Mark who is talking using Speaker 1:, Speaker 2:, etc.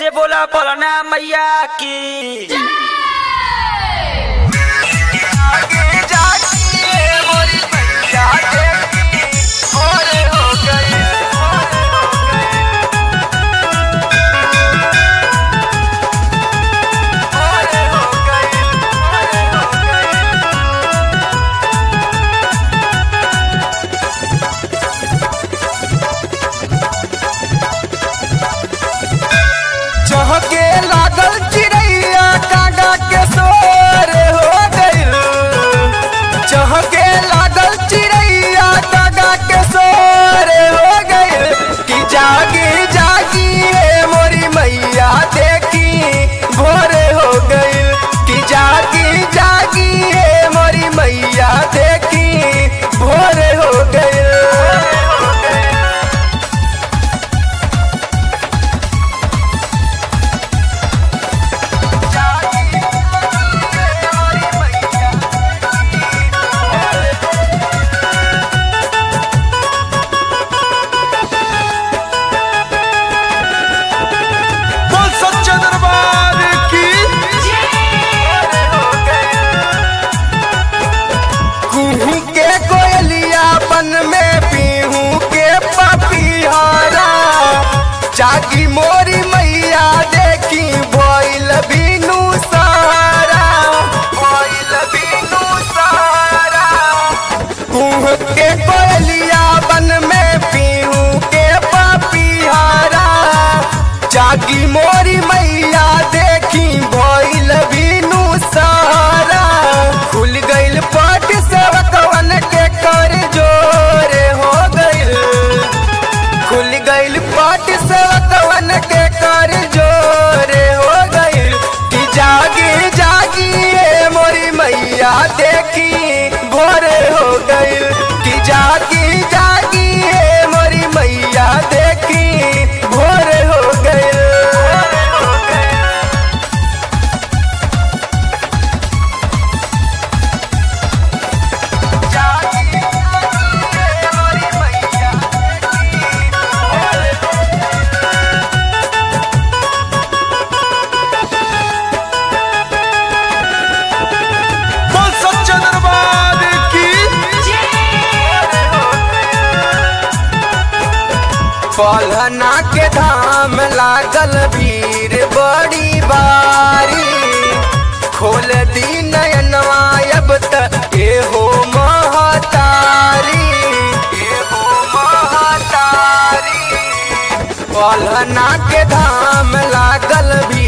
Speaker 1: से बोला बोलना मैया की
Speaker 2: आगे जाके मोरी मैया देखी भोरे हो गई भोरे हो गई भोरे हो गई चहके लागल चिड़ैया कागा के सोर हो गइल चहके लागल चिड़ैया कागा के सोर हो गइल कि जागी जागी हे मोरी मैया देखी भोरे हो गइल कि जागी जागी हे मोरी मैया देखी भोरे हो गइल बोल सच्चे दरबार की कुहू के कोयलिया बन में पीहू के पपीहरा जागी मोरी मैया देखी भइल बीनू सारा भइल बीनू सारा कुह के कोयलिया बन में पीहू के पपीहरा जागी मोरी मैया देखी भइल बीनू सारा खुल गइल पट सेवकवन के कर जोरे हो गइल खुल गइल पट सेवकवन के कर जोरे हो गइल कि जागी जागी ए मोरी मैया देखी भोरे हो गइल कि जागी जागी ए मोरी मैया देखी भोरे हो गइल जागी जागी ए मोरी मैया बोल सच्चे दरबार की पलहना के धाम लागल भीड़ बड़ी बारी खोल दी नयनवा अब तक ए हो महतारी ए हो महतारी पलहना के धाम लागल भी